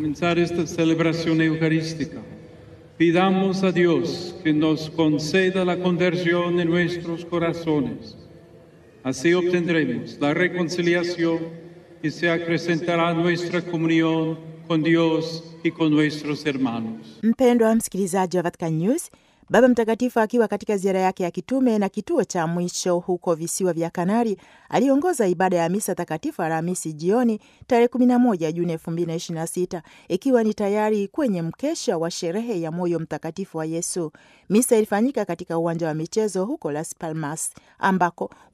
comenzar esta celebración eucarística, pidamos a Dios que nos conceda la conversión en nuestros corazones. Así obtendremos la reconciliación y se acrecentará nuestra comunión con Dios y con nuestros hermanos. Mpendwa msikilizaji wa Vatican News, Baba Mtakatifu akiwa katika ziara yake ya kitume na kituo cha mwisho huko visiwa vya Kanari aliongoza ibada ya misa takatifu Alhamisi jioni tarehe 11 Juni 2026 ikiwa ni tayari kwenye mkesha wa sherehe ya moyo mtakatifu wa Yesu. Misa ilifanyika katika uwanja wa michezo huko Las Palmas ambako